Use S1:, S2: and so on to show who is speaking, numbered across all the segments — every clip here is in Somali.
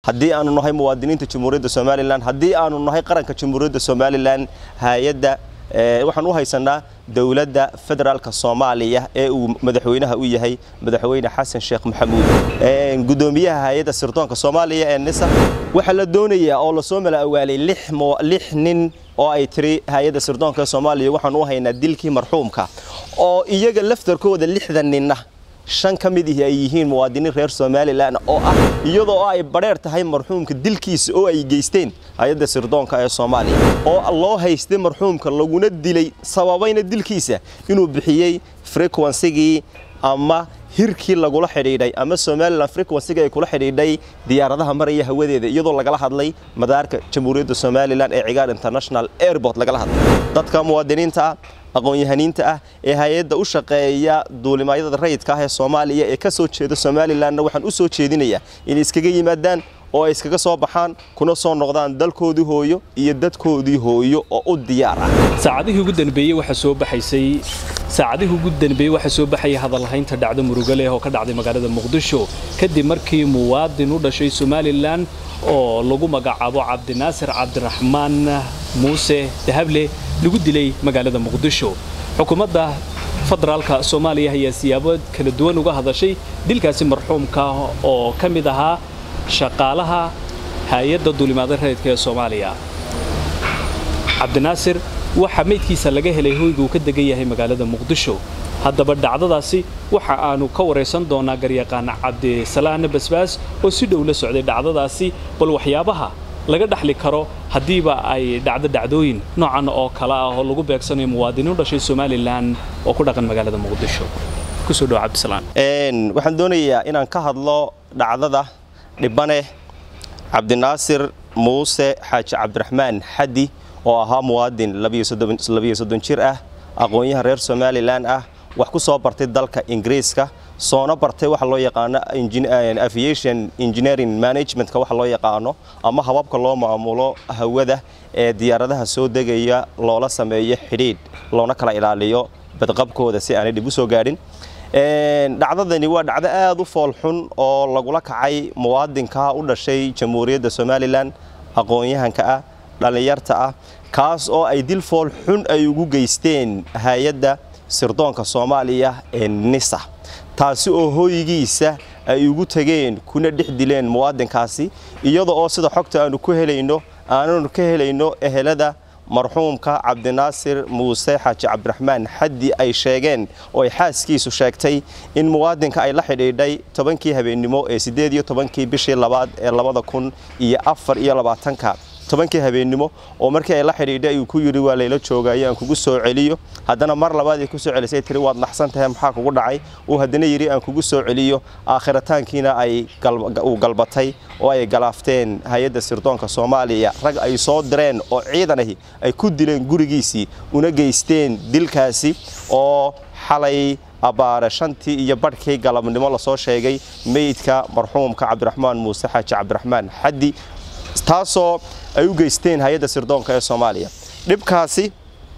S1: haddii aanu nahay muwaadiniinta jamhuuriyadda somalilan haddii aanu nahay qaranka jamhuuriyadda somalilan hay-adda waxaan u haysanaa dowladda federaalka soomaaliya ee uu madaxweynaha u yahay madaxweyne xasan sheekh maxamuud gudoomiyaha hay-adda sirdoonka soomaaliya ee nisa waxaa la doonayaa oo lasoo mala awaalay lix nin oo ay tiri hay-adda sirdoonka ee soomaaliya waxaan u haynaa dilkii marxuumka oo iyaga laftarkooda lixdan ninna shan ka mid ihi ay yihiin muwaadiniin reer somalilan oo ah iyadoo ay badheer tahay marxuumka dilkiisa oo ay geysteen hay-adda sirdoonka ee soomaaliya oo loo haystay marxuumka laguna dilay sababayna dilkiisa inuu bixiyey frequensigii ama hirkii lagula xidhiidhay ama somalilan frequensiga ay kula xidhiidhay diyaaradaha maraya hawadeeda iyadoo lagala hadlay madaarka jamhuuriyadda somalilan ee cigaar international airport lagala hadlay dadka muwaadiniinta ah aqoon-yahaniinta ah ee hay-adda u shaqeeya duulimaadyada rayidka ah ee soomaaliya ee ka soo jeeda somalilanna waxaan u soo jeedinayaa inay iskaga yimaadaan oo ay iskaga soo baxaan kuna soo noqdaan dalkoodii hooyo iyo dadkoodii hooyo oo u diyaar ah
S2: saacadihii ugu danbeeyey waxaa soo baxaysay saacadihii ugu danbeeyey waxaa soo baxaya hadalhaynta dhacdo murugo leh oo ka dhacday magaalada muqdisho kadib markii muwaadin u dhashay somalilan oo lagu magacaabo cabdinaasir cabdiraxmaan muuse dahable lagu dilay magaalada muqdisho xukuumadda federaalka soomaaliya ayaa siyaabo kala duwan uga hadashay dilkaasi marxuumka oo ka mid ahaa shaqaalaha hay-adda duulimaada rayidka ee soomaaliya cabdinaasir waxaa meydkiisa laga helay hoyga uu ka degan yahay magaalada muqdisho haddaba dhacdadaasi waxa aanu ka waraysan doonaa garyaqaan cabdisalaahna basbaas oo si dhow la socday dhacdadaasi bal waxyaabaha laga dhaxli karo haddiiba ay dhacdo dhacdooyin noocan oo kale ah oo lagu beegsanayo muwaadiniin u dhashay somalilan oo ku dhaqan magaalada muqdisho kusoo dhow cabdisalaan
S1: waxaan doonayaa inaan ka hadlo dhacdada dhibane cabdinaasir muuse xaaji cabdiraxmaan xaddi oo ahaa muwaadin jir ah aqoon-yahan reer somalilan ah wax ku soo bartay dalka ingiriiska soona bartay waxa loo yaqaano aviation engineering managementka waxa loo yaqaano ama hababka loo maamulo hawada ee diyaaradaha soo degaya loola sameeyo xidhiidh loona kala ilaaliyo badqabkooda si aanay dhib u soo gaadhin dhacdadani waa dhacdo aad u foolxun oo lagula kacay muwaadinka u dhashay jamhuuriyadda somalilan aqoon-yahanka ah dhallinyarta ah kaas oo ay dil fool xun ay ugu geysteen hay-adda sirdoonka soomaaliya ee nisa taasi oo hooygiisa ay ugu tegeen kuna dhex dileen muwaadinkaasi iyada oo sida xogta aanu ku helayno aananu ka helayno ehelada marxuumka cabdinaasir muuse xaaji cabdiraxmaan xaddi ay sheegeen oo ay xaaskiisu sheegtay in muwaadinka ay la xidhiidhay tobankii habeennimo ee siddeed iyo tobankii bishii labaad ee labada kun iyo afar iyo labaatanka tobankii habeennimo oo markii ay la xidhiidhay ayuu ku yidhi waa layla joogayo aan kugu soo celiyo haddana mar labaad ay ku soo celisay tiri waad naxsan tahay maxaa kugu dhacay uu haddana yidhi aan kugu soo celiyo aakhirataankiina ay uu galbatay oo ay galaafteen hay-adda sirdoonka soomaaliya rag ay soo direen oo ciidan ahi ay ku dileen gurigiisii una geysteen dilkaasi oo xalay abbaare shantii iyo badhkii galabnimo lasoo sheegay meydka marxuumka cabdiraxmaan muuse xaaji cabdiraxmaan xaddi taasoo ay u geysteen hay-adda sirdoonka ee soomaaliya dhibkaasi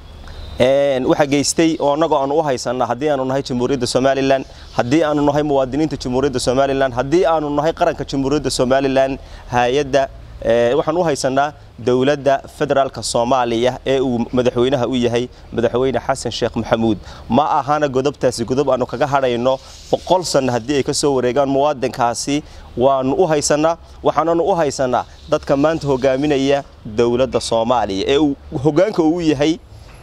S1: waxaa geystay oo annagoo aanu u haysanna haddii aanu nahay jamhuuriyadda somalilan haddii aanu nahay muwaadiniinta jamhuuriyadda somalilan haddii aanu nahay qaranka jamhuuriyadda somalilan hay-adda waxaan u haysanaa dowladda federaalka soomaaliya ee uu madaxweynaha u yahay madaxweyne xasan sheekh maxamuud ma ahana godobtaasi godob aanu kaga hadhayno boqol sanno haddii ay ka soo wareegaan muwaadinkaasi waanu u haysanaa waxaananu u haysanaa dadka maanta hogaaminaya dowladda soomaaliya ee uu hogaanka uu yahay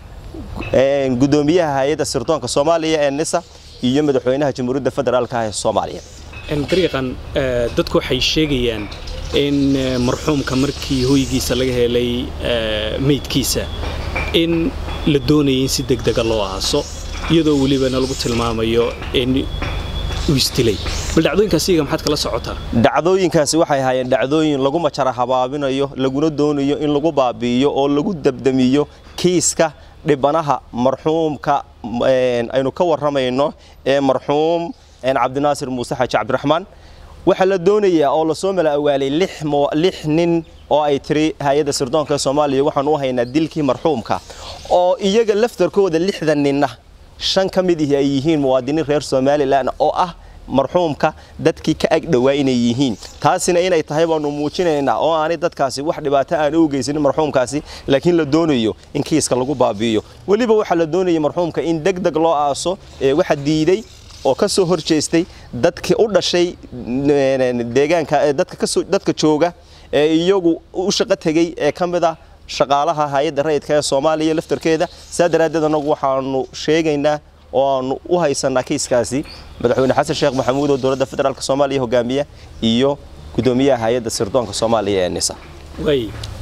S1: gudoomiyaha hay-adda sirdoonka soomaaliya ee nisa iyo madaxweynaha jamhuuriyadda federaalka ee soomaaliya
S2: dariiqan dadku waxay sheegayaan in marxuumka markii hoygiisa laga helay meydkiisa in la doonayay in si degdega loo aaso iyadoo welibana lagu tilmaamayo in uu isdilay bal dhacdooyinkaas iyaga maxaad kala socotaa
S1: dhacdooyinkaasi waxay ahaayeen dhacdooyin lagu majara habaabinayo laguna doonayo in lagu baabi'iyo oo lagu dabdamiyo kiiska dhibanaha marxuumka aynu ka warramayno ee marxuum cabdinaasir muuse xaaji cabdiraxmaan waxaa la doonayaa oo lasoo mala awaalay lix nin oo ay tiri hay-adda sirdoonka ee soomaaliya waxaan u haynaa dilkii marxuumka oo iyaga laftarkooda lixdan ninna shan ka mid ihi ay yihiin muwaadiniin reer somalilan oo ah marxuumka dadkii ka ag dhowaa inay yihiin taasina inay tahay baanu muujinaynaa oo aanay dadkaasi wax dhibaato aan u geysanin marxuumkaasi laakiin la doonayo in kiiska lagu baabi'iyo weliba waxaa la doonayay marxuumka in deg deg loo aaso ee waxa diiday oo ka soo hor jeestay dadkii u dhashay deegaanka dadka kasoo dadka jooga ee iyagu u shaqo tegey ee ka mid ah shaqaalaha hay-adda rayidka ee soomaaliya laftarkeeda saa daraaddeed annagu waxaanu sheegaynaa oo aanu u haysanaa kiiskaasi madaxweyne xasan sheekh maxamuud oo dowladda federaalk soomaaliya hogaamiya iyo gudoomiyaha hay-adda sirdoonka soomaaliya ee nisa
S2: way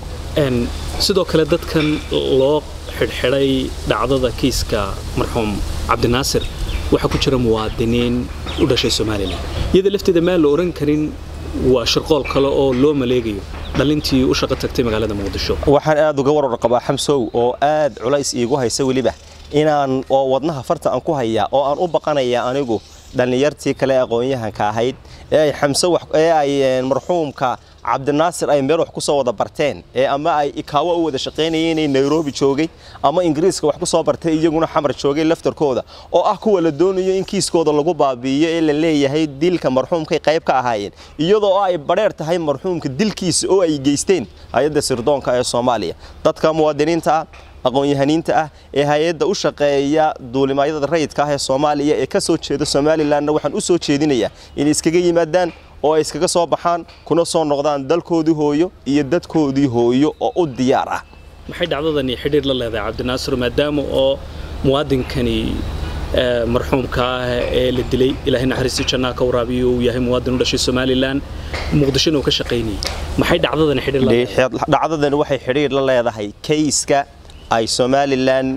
S2: sidoo kale dadkan loo xidhxidhay dhacdada kiiska marxuum cabdinaasir waxaa ku jira muwaadiniin u dhashay somalilan iyada lafteeda maan la oran karin waa shirqool kale oo loo maleegayo dhalintii u shaqo tagtay magaalada muqdisho
S1: waxaan aad uga warar qabaa xamsow oo aad culays iigu haysa weliba inaan oo wadnaha farta aan ku hayaa oo aan u baqanaya anigu dhallinyartii kale aqoon-yahanka ahayd ee ay xamse ee ay marxuumka cabdinaasir ay meel wax ku soo wada barteen ee ama ay ikaawo u wada shaqaynayeen inay nairobi joogay ama ingiriiska wax ku soo bartay iyaguna xamar joogay laftarkooda oo ah kuwa la doonayo in kiiskooda lagu baabi'iyo ee la leeyahay dilka marxuumkay qayb ka ahaayeen iyadoo ay badheer tahay marxuumka dilkiisa oo ay geysteen hay-adda sirdoonka ee soomaaliya dadka muwaadiniinta ah aqoon-yahaniinta ah ee hay-adda u shaqeeya duulimaadyada rayidka ah ee soomaaliya ee ka soo jeeda somalilanna waxaan u soo jeedinayaa inay iskaga yimaadaan oo ay iskaga soo baxaan kuna soo noqdaan dalkoodii hooyo iyo dadkoodii hooyo oo u diyaar ah
S2: maxay dhacdadani xidhiir la leedahay cabdinaasir maadaama oo muwaadinkani marxuumka ah ee la dilay ilaahay naxariistii jannaa ka waraabiyo uu yahay muwaadin u dhashay somalilan muqdishona uu ka shaqaynayay maxay dhacdadani xidhiir
S1: dhacdadani waxay xidhiir la leedahay kayska ay somalilan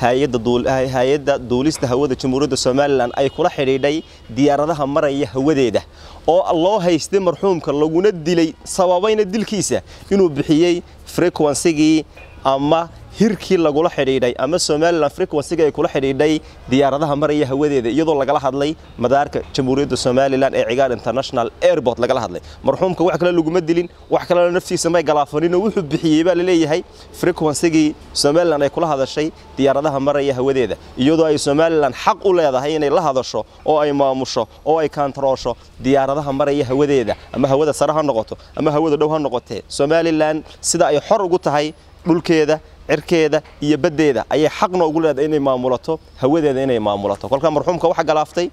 S1: hay-adda duulista hawada jamhuuriyadda somalilan ay kula xidhiidhay diyaaradaha maraya hawadeeda oo loo haystay marxuumka laguna dilay sababayna dilkiisa inuu bixiyey frequensigii ama hirkii lagula xidhiidhay ama somalilan frequensiga ay kula xidhiidhay diyaaradaha maraya hawadeeda iyadoo lagala hadlay madaarka jamhuuriyadda somalilan ee cigaar international airport lagala hadlay marxuumka wax kale laguma dilin wax kalena naftiisa may galaafaninoo wuxuu bixiyey baa laleeyahay frequensigii somalilan ay kula hadashay diyaaradaha maraya hawadeeda iyadoo ay somalilan xaq u leedahay inay la hadasho oo ay maamusho oo ay kaantaroosho diyaaradaha maraya hawadeeda ama hawada sare ha noqoto ama hawada dhow ha noqotee somalilan sida ay xor ugu tahay dhulkeeda cirkeeda iyo baddeeda ayay xaqna ugu leedahay inay maamulato hawadeeda inay maamulato kolka marxuumka waxa galaaftay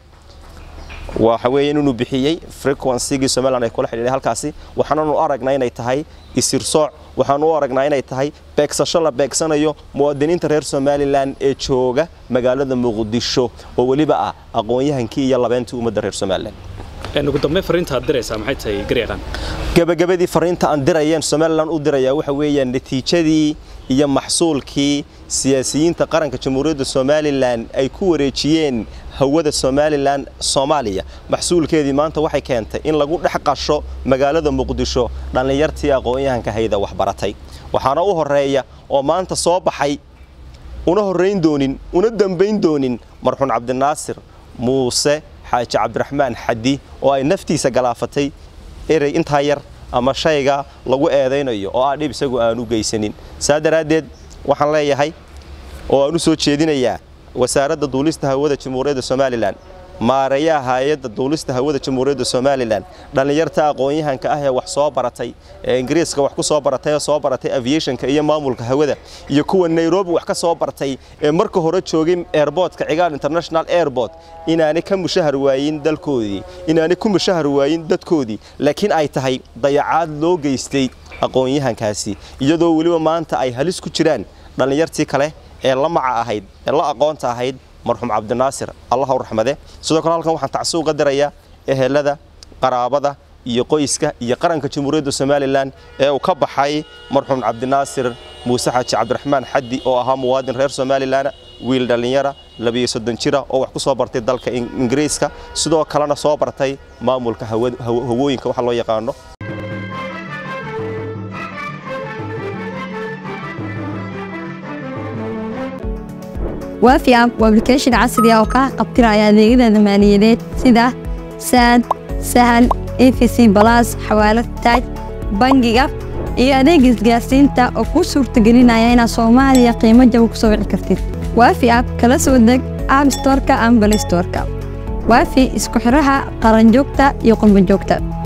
S1: waxa weeye inuu bixiyey frequency-gii somaliland ay kula xidhiidhay halkaasi waxaananu aragnaa inay tahay isirsooc waxaanu u aragnaa inay tahay beegsasho la beegsanayo muwaadiniinta reer somalilan ee jooga magaalada muqdisho oo weliba ah aqoon-yahankii iyo labeentii ummadda reer somalilan
S2: ugu dambeyn fariinta aad diraysaa maxay tahay garyaqaan
S1: gabagabadii fariinta aan dirayeen somalilan u dirayaa waxa weeyaan natiijadii iyo maxsuulkii siyaasiyiinta qaranka jamhuuriyadda somalilan ay ku wareejiyeen hawada somalilan soomaaliya maxsuulkeedii maanta waxay keentay in lagu dhex qasho magaalada muqdisho dhallinyartii aqoon-yahanka hayda waxbaratay waxaana u horeeya oo maanta soo baxay una horrayn doonin una dambayn doonin marxuun cabdinaasir muuse xaaji cabdiraxmaan xaddi oo ay naftiisa galaafatay erey intaa yar ama shayga lagu eedaynayo oo ah dhib isagu aan u geysanin saa daraaddeed waxaan leeyahay oo aan u soo jeedinayaa wasaaradda duulista hawada jamhuuriyadda somalilan maareeyaha hay-adda duulista hawada jamhuuriyadda somalilan dhallinyarta aqoon-yahanka ah ee wax soo baratay ee ingiriiska wax ku soo baratay ee soo baratay aviationka iyo maamulka hawada iyo kuwa nairobi wax ka soo bartay ee marka hore joogay airboortka cigaal international airport inaanay ka mushahar waayin dalkoodii inaanay ku mushahar waayin dadkoodii laakiin ay tahay dayacaad loo geystay aqoon-yahankaasi iyadoo weliba maanta ay halis ku jiraan dhallinyartii kale ee la maca ahayd ee la aqoonta ahayd marxuum cabdinaasir allah u raxmade sidoo kale halkan waxaan tacsi uga dirayaa ehelada qaraabada iyo qoyska iyo qaranka jamhuuriyadda somalilan ee uu ka baxay marxuum cabdinaasir muuse xaaji cabdiraxmaan xaddi oo ahaa muwaadin reer somalilan wiil dhallinyara labiyo soddon jira oo wax ku soo bartay dalka ingiriiska sidoo kalena soo bartay maamulka hawooyinka waxa loo yaqaano
S3: waafi app waa application casri ah oo kaa qabtiraya adeegyada maaliyadeed sida saad sahal efc balas xawaalad taaj bangiga iyo adeeg isgaarsiinta oo kuu suurtagelinaya inaad soomaaliya qiimo jaba ku soo wici kartid waafi app kala soo deg app storeka ama balay storeka waafi isku xiraha qaranjoogta iyo qurbanjoogta